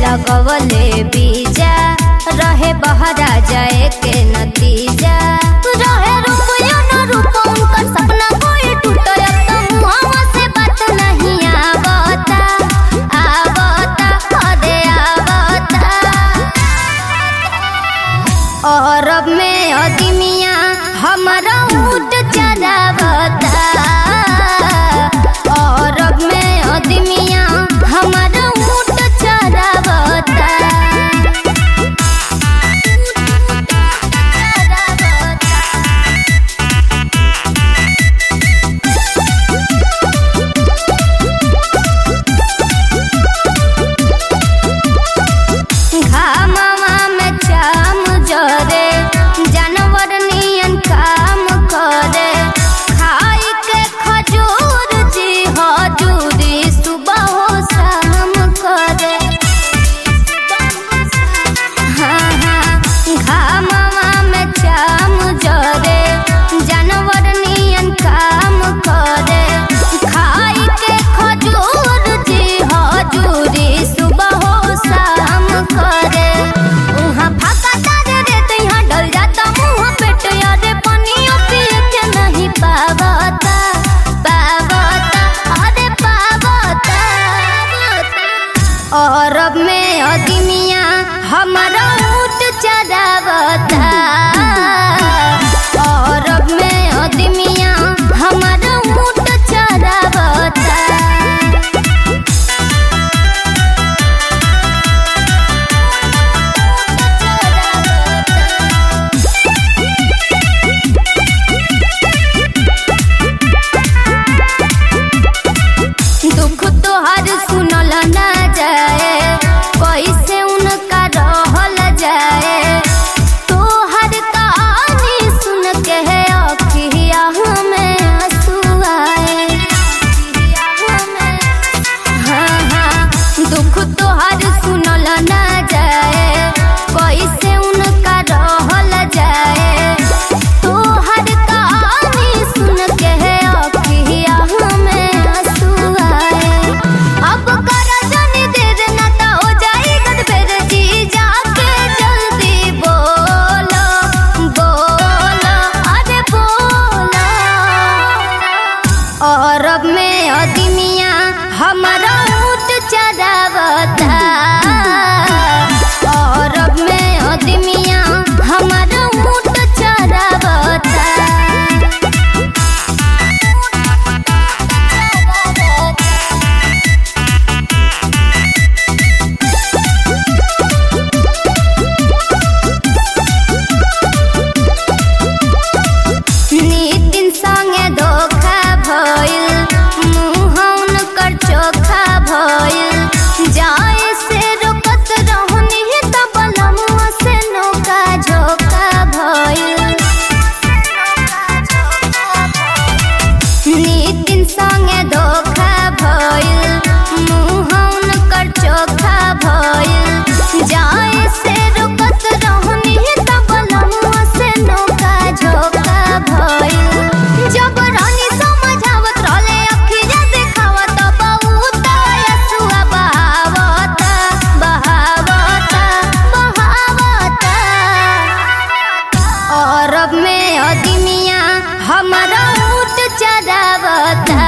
लगवले बीजा रहे बहरा जाए के नतीजा रहे रुपया न रूप उनकर सपना कोई टूटल त मुहावा से बात नहीं आवता आवता अरे आवता अरब में अदमिया हमारा ऊँट चरावता अरब में अदमिया हमारा ऊँट चरावता घामवा में चाम जरे जानवर नियन काम करे खाई के खजूर जी हजूरी सुबह हो शाम करे हाँ हाँ घामवा में चाम जरे जानवर नियन काम करे खाई के खजूर जी हजूरी सुबह हो शाम करे उहाँ फाका तारे रे तो यहाँ डल जाता मुँह पेट यारे पानियो पिए के नहीं पावता पावता अरे पावता अरब में अदमिया हमारा ऊँट चरावता अरब में अदमिया हमारा ऊँट चरावता दुख तोहर सुनल ना जाए कैसे उनका रहल जाए तोहर कहानी सुन के है अखिया में आंसू आए हाँ हाँ दुख तोहर सुनल ना जाए कैसे उनका रहल जाए तोहर कहानी सुन के है अखिया में आंसू आए अब कर जाने दे देना तो हो जाएगा बेर जी जाके जल्दी बोलो बोलो अरे बोलो अरब में अदमिया हमारा ऊँट चरावता अरब में अदमिया हमारा ऊँट चरावता नितिन संगे धोखा भइल मुँह उनकर चोखा भइल जाए से रोकत रहनी त बलमुआ से नौका झोका भइल नितिन संगे धोखा भइल मुँह उनकर चोखा भइल जाए से रोकत रहनी त बलमुआ से नौका झोका भइल जब रानी समझावत रहले अखिया देखावत बहुत यसुआ बहावत बहावत बहावत अरब में अदमिया हमारा ऊँट चरावता